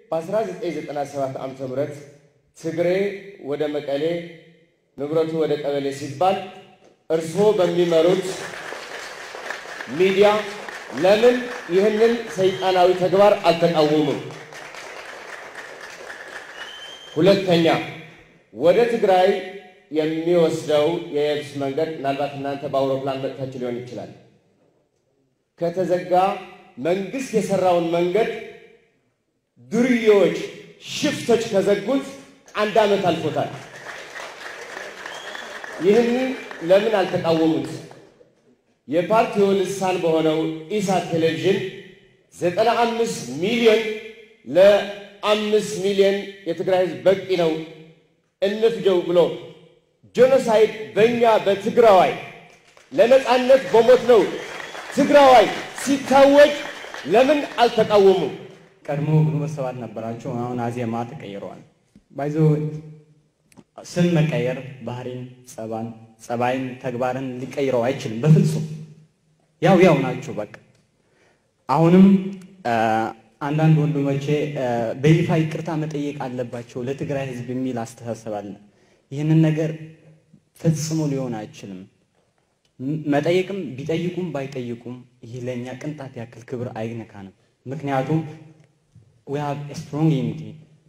በ1997 ዓ.ም ትግሬ ወደ መቀሌ ንብረቱ ወደ ቀበሌ ሲባል እርስዎ በሚመሩት ሚዲያ ለምን ይህንን ሰይጣናዊ ተግባር አልተቃወሙም? ሁለተኛ ወደ ትግራይ የሚወስደው የየብስ መንገድ ምናልባት እናንተ በአውሮፕላን መጥታችሁ ሊሆን ይችላል። ከተዘጋ መንግስት የሰራውን መንገድ ዱርዬዎች፣ ሽፍቶች ከዘጉት አንድ ዓመት አልፎታል። ይህንን ለምን አልተቃወሙት? የፓርቲው ልሳን በሆነው ኢሳት ቴሌቪዥን ዘጠና አምስት ሚሊዮን ለአምስት ሚሊዮን የትግራይ ህዝብ በቂ ነው እንፍጀው ብሎ ጄኖሳይድ በእኛ በትግራዋይ ለነፃነት በሞት ነው ትግራዋይ ሲታወጅ ለምን አልተቃወሙም? ቀድሞ ግንቦት ሰባት ነበራቸው። አሁን አዜማ ተቀይረዋል። ባይዞ ስም መቀየር ባህሪን፣ ጸባን፣ ጸባይን፣ ተግባርን ሊቀይረው አይችልም በፍጹም ያው ያው ናቸው። በቃ አሁንም አንዳንድ ወንድሞቼ በይፋ ይቅርታ መጠየቅ አለባቸው ለትግራይ ህዝብ የሚል አስተሳሰብ አለ። ይህንን ነገር ፈጽሞ ሊሆን አይችልም። መጠየቅም ቢጠይቁም ባይጠይቁም ይህ ለእኛ ቅንጣት ያክል ክብር አይነካንም። ምክንያቱም ዊ ሃቭ ስትሮንግ ዩኒቲ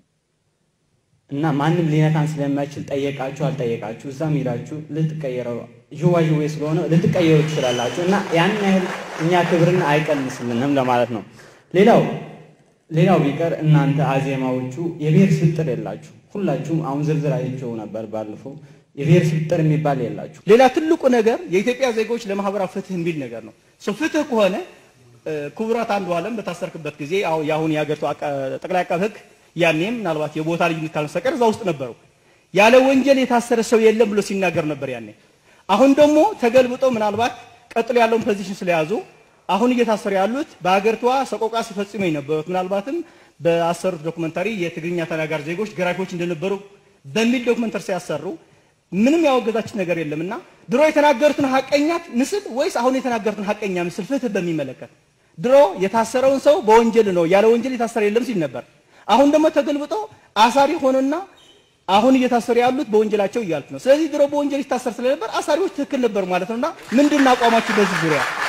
እና ማንም ሊነካን ስለማይችል ጠየቃችሁ አልጠየቃችሁ እዛም ሄዳችሁ ልትቀየረው ዥዋዥዌ ስለሆነ ልትቀየሩ ትችላላችሁ እና ያን ያህል እኛ ክብርን አይቀንስልንም ለማለት ነው። ሌላው ሌላው ቢቀር እናንተ አዜማዎቹ የብሔር ስብጥር የላችሁ ሁላችሁም። አሁን ዝርዝር አይቼው ነበር ባለፈው የብሔር ስብጥር የሚባል የላችሁ። ሌላ ትልቁ ነገር የኢትዮጵያ ዜጎች ለማህበራዊ ፍትህ የሚል ነገር ነው። ሰው ፍትህ ከሆነ ክቡራት አንዱ ዓለም በታሰርክበት ጊዜ አሁን የአሁን የሀገሪቱ ጠቅላይ አቃቤ ሕግ ያኔም ምናልባት የቦታ ልዩነት ካልመሰቀር እዛ ውስጥ ነበሩ። ያለ ወንጀል የታሰረ ሰው የለም ብሎ ሲናገር ነበር ያኔ። አሁን ደግሞ ተገልብጦ ምናልባት ቀጥሎ ያለውን ፖዚሽን ስለያዙ አሁን እየታሰሩ ያሉት በሀገሪቷ ሰቆቃ ሲፈጽሙ የነበሩት ምናልባትም በአሰሩት ዶክመንታሪ የትግርኛ ተናጋሪ ዜጎች ገራፊዎች እንደነበሩ በሚል ዶክመንተሪ ሲያሰሩ ምንም ያወገዛችን ነገር የለምና ድሮ የተናገሩትን ሀቀኛ ምስል ወይስ አሁን የተናገሩትን ሀቀኛ ምስል ፍትህ በሚመለከት ድሮ የታሰረውን ሰው በወንጀል ነው ያለ ወንጀል የታሰረ የለም ሲል ነበር። አሁን ደግሞ ተገልብጦ አሳሪ ሆኖና አሁን እየታሰሩ ያሉት በወንጀላቸው እያልክ ነው። ስለዚህ ድሮ በወንጀል ይታሰር ስለነበር አሳሪዎች ትክክል ነበር ማለት ነውና ምንድን ነው አቋማችሁ በዚህ ዙሪያ?